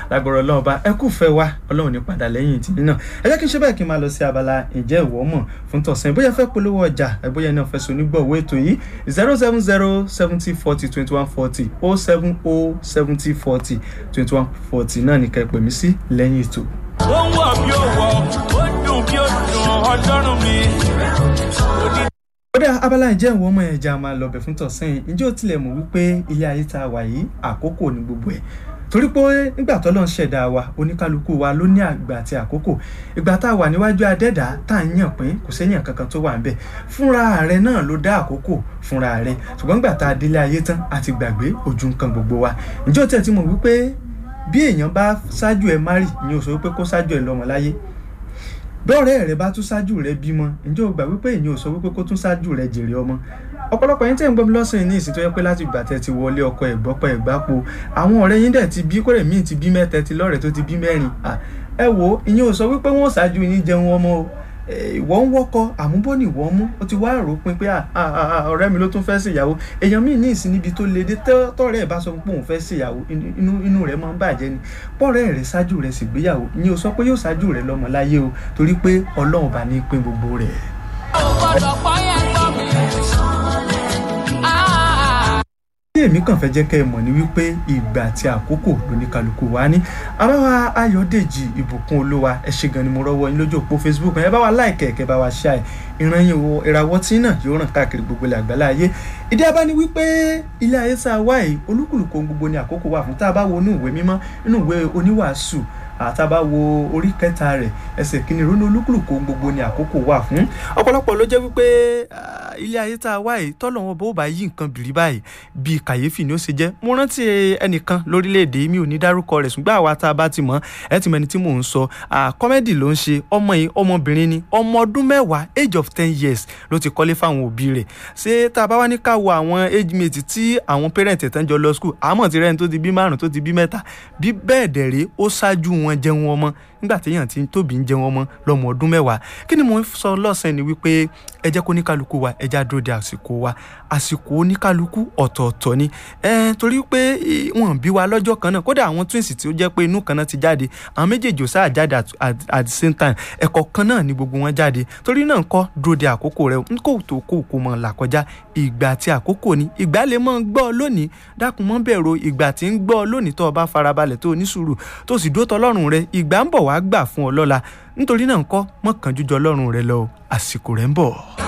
lágbọ̀rọ̀ ọlọ́run bá ẹ kú fẹ́ wa ọlọ́run ní padà lẹ́yìn tì nínà ẹ jẹ́ kí n ṣe bẹ́ẹ̀ kí n máa lọ sí abala ǹjẹ́ ìwọ mọ̀ fún tọ̀sán bóyá fẹ́ polówó ọjà bóyá náà fẹ́ so onígbọ̀wọ́ ètò yìí zero seven zero seventy forty twenty one forty oh seven oh seventy forty twenty one forty náà ní ká ẹ pè mí sí lẹ́yìn ètò. ó ń wọ̀ bí ó wọ̀ ó dùn bí ó dùn ọlọ́run mi. kódà abala ìjẹ́ ìwọ ọmọ ẹja máa lọ bẹ̀ fún tọ̀sán yìí ǹjẹ́ ó tilẹ̀ mọ̀ wípé ilé ayé tá a wà yìí àkókò ní gbogbo ẹ̀ torí pé nígbà tó lọ́n ṣẹ̀dá wa oníkálukú wa ló ní àgbà àti àkókò ìgbà tá a wà níwájú adẹ́dá tá a ń yàn pín kò sẹ́yìn kankan tó wà ń bẹ̀ fúnra rẹ̀ náà ló dá àkókò fúnra rẹ̀ ṣùgbọ́n nígbà tá a délé ayé tán a ti gbàgbé ojú nǹkan gbogbo wa ǹjẹ́ ó tẹ̀ tí mọ̀ wípé bí èèyàn bá ṣáájú ẹ márì ìyẹn ò sọ wípé kó ṣáájú ẹ lọ́mọ láyé bọ́ọ̀rẹ́ rẹ bá tún ṣáájú rẹ bímọ ǹjẹ́ o gbà wípé èyàn ò sọ wípé kó tún ṣáájú rẹ jèrè ọmọ ọ̀pọ̀lọpọ̀ yín tẹ̀ ń gbọ́ mi lọ́sàn-án ní ìsìn tó yẹ pé láti ìgbà tẹ́ ti wọlé ọkọ ẹ̀gbọ́pọ̀ ẹ̀gbápo àwọn ọ̀rẹ́ yín dẹ̀ ti bí kórè míì ti bí mẹ́tẹ́ ti lọ́rẹ̀ẹ́ tó ti bí mẹ́rin ẹ wo ìyẹn ò sọ wípé wọ́n ṣáájú yín jẹun ọmọ o ìwọ ń wọ́kọ àmúbọ́ ni ìwọ mú ó ti wá rò pin pé ọ̀rẹ́ mi ló tún fẹ́ ṣèyàwó èèyàn míì ní ìsìn níbi tó le dé tọ́rẹ́ ẹ̀ bá sọ pé òun fẹ́ ṣèyàwó inú inú rẹ̀ máa ń bàjẹ́ ni pọ́ọ̀rẹ́ rẹ̀ ṣáájú rẹ̀ ṣègbéyàwó ìyẹn ò sọ pé yóò ṣáájú rẹ̀ lọ́mọ láyé o torí pé ọlọ́run bá ní pín gbogbo rẹ̀. ó gbọ́dọ̀ pọ́ yẹn gbọ́ mi. tí èmi kàn fẹ́ jẹ́ kẹ́ ẹ mọ̀ ní wípé ìgbà àti àkókò lóníkálukú wa ní abáwa ayọ̀dèjì ìbùkún olúwa ẹ ṣé gan ni mo rọ́wọ́ yín lójú òpó facebook ẹ bá wa láìkẹ́ ẹ̀kẹ́ bá wa ṣá ẹ̀ ìran yín wo ìràwọ̀ tí náà yóò ràn káàkiri gbogbo ilẹ̀ àgbálá ayé ìdí abá ní wípé ilé ayé tá a wá yìí olúkúlùkù ohun gbogbo ni àkókò wà fún tá a bá wo inú ìwé mímọ́ inú ìwé oníwàásù àtàbá wo orí kẹta rẹ̀ ẹsẹ̀ kìíní ronú olúkúlùkù ohun gbogbo ni àkókò wà fún ọ̀pọ̀lọpọ̀ ló jẹ́ wípé ilé ayé tá a wá yìí tọ́lọ̀ wọn bó bá yí nǹkan bìrì báyìí bíi kàyéfì ni ó ṣe jẹ́ mo rántí ẹnìkan lórílẹ̀‐èdè mi ò ní dárúkọ rẹ̀ ṣùgbọ́n àwa tá a bá ti mọ̀ ẹ ti mọ ẹni tí mò ń sọ kọ́mẹ́dì ló ń ṣe ọmọ yìí ọmọbìnrin ni ọmọ ọdún mẹ́wàá age of ten years ló ti kọ́lé fáwọn òbí rẹ̀ ṣé tá a bá wá ní ká wo àwọn age mate tí àwọn parent ẹ̀ tán jọ lọ school àmọ́ ti rẹ́ni tó ti bí márùn tó ti bí mẹ́ta bí bẹ́ẹ̀ dẹ̀ rèé ó ṣáájú wọn jẹun ọmọ nígbà téèyàn ti tóbi ń jẹun ọmọ lọ́mọ ọdún mẹ́wàá kí ni mo ń sọ lọ́sàn-án ni wípé ẹ jẹ́ kó oníkálukú wa ẹ já dúró de àsìkò wa àsìkò oníkálukú ọ̀tọ̀ọ̀tọ̀ ni ẹ torí pé wọ́n bí wa lọ́jọ́ kan náà kódà àwọn twins tí ó jẹ́ pé inú kan náà ti jáde àwọn méjèèjì ò sáà jáde at the same time ẹ̀kọ́ kan náà ni gbogbo wọn jáde torí náà kọ́ dúró de àkókò rẹ n kò tó kó kó mọ̀ là kọjá ìgbà tí àkókò ni ìgbà lè mọ́ gbọ́ ọ lónìí dákun mọ́ bẹ̀rù ìgbà tí ń gbọ́ ọ lónìí tó o bá farabalẹ̀ tó o ní sùúrù tó o sì dó tọlọ́run rẹ ìgbà ń bọ̀ wá gbà fún ọ lọ́la nítorí náà ń kọ́ mọ́kànjú jọ ọlọ́run rẹ lọ àsìkò rẹ̀ ń bọ̀.